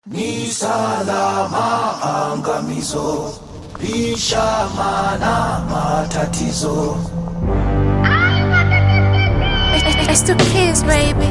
Ni salama angamizo, lisha mana matatizo. It's the kids, baby.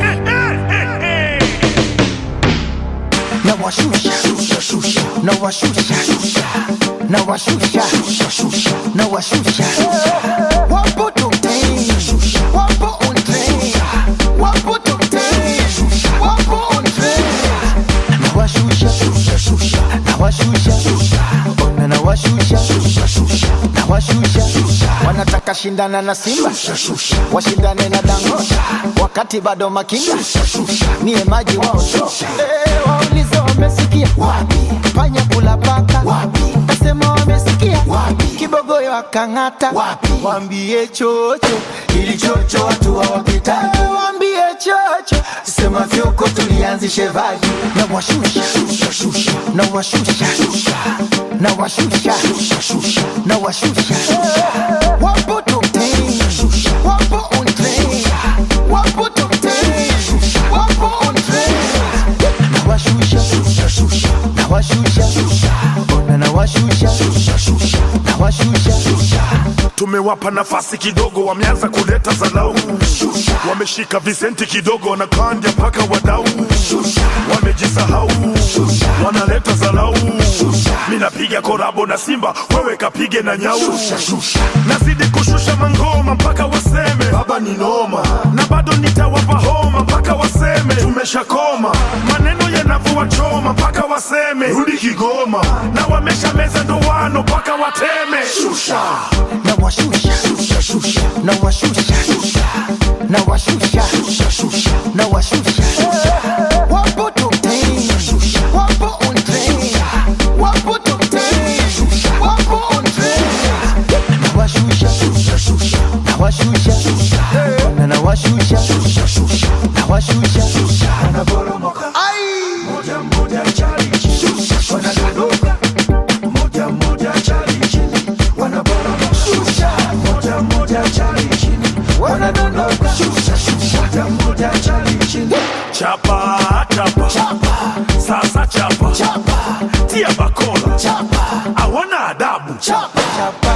nawashusha nawashusha nawashusha nawashusha wapo tokten wapo on train wapo tokten wapo on train nawashusha nawashusha ona nawashusha nawashusha wanataka shindana na simba washindane na dangosha wakati bado makinga niye maji wao Eh, waulize wamesikia wapi panya kula paka wapi nasema wamesikia wapi kibogoyo akang'ata wapi wambie chocho ili chocho watu hawapitaki wambie chocho sema fyoko tulianzishe vaji na washusha na washusha na washusha na washusha wapo tokten wapo on train wapo tokten wapo on train nawashusha nawashusha ona nawashusha nawashusha tumewapa nafasi kidogo, wameanza kuleta zalau, wameshika visenti kidogo, wanakandya mpaka wadau, wamejisahau, wanaleta zalau. Mi napiga korabo na Simba, wewe kapige na nyau, nazidi kushusha mangoma mpaka waseme baba ni noma, na bado nitawapa homa mpaka waseme tumeshakoma, maneno yanavyowachoma mpaka waseme rudi Kigoma, na wamesha meza ndoano mpaka wateme shusha nawashusha nawashusha nawashusha nawashusha wapo tokten wapo on train wapo tokten wapo on train nawashusha nawashusha ona nawashusha nawashusha Wanaporomoka moja moja chali chini, wanadondoka moja moja chali chini, wanaporomoka moja moja chali chini, wanadondoka moja moja chali chini. chapa chapa sasa chapa tia bakola chapa hawana adabu chapa chapa